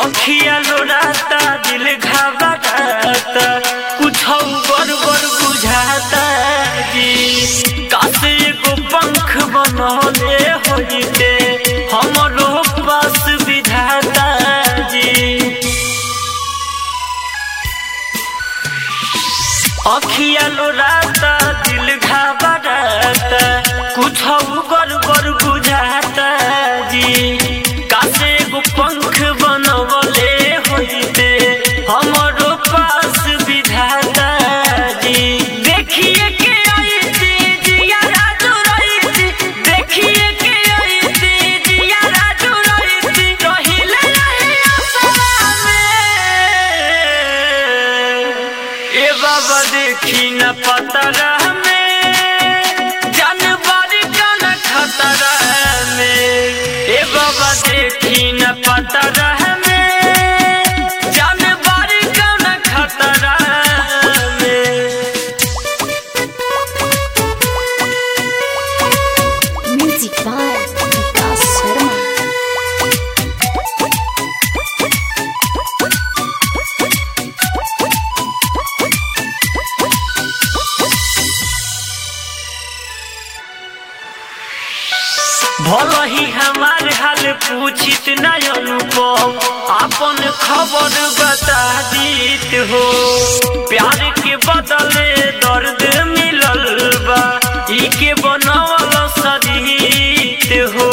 अखिया लोराता दिल घबराता कुछ गड़बड़ बुझाता जी कासे एगो पंख बनले होइते हमरो पास विधाता जी अखिया लोराता दिल घबराता कुछ गड़बड़ बुझाता जी कासे एगो पंख बनवले होइते हमरो पास विधाता जी देखिए के आई थी जिया राजू रही थी देखिए के आई थी जिया राजू रही थी रहिले रही आसरा में ए बाबा देखी न पतरा में जानवर का न खतरा में ए बाबा देखी न पतरा में जानवर का न खतरा में Music by Vikas Sharma. भल ही हमार हाल पूछित न अनुपम अपन खबर बता दीत हो प्यार के बदले दर्द मिलल बा ई के बनवल सरीत हो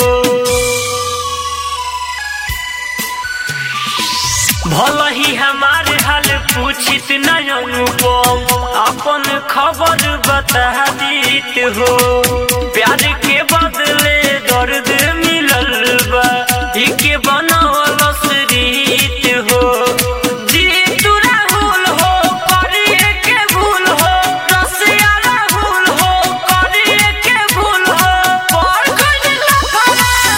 भल ही हमार हाल पूछित न अनुपम अपन खबर बता दीत हो प्यार के बदले दर्द मिलल बा ई के बनवल रीत हो जी तू राहुल हो करिए के भूल हो रसिया राहुल हो करिए के भूल हो पर कोई लफड़ा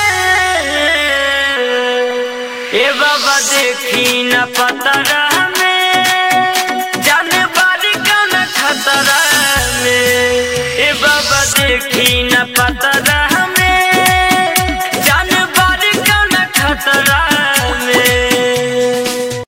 में ए बाबा देखी न पतरा में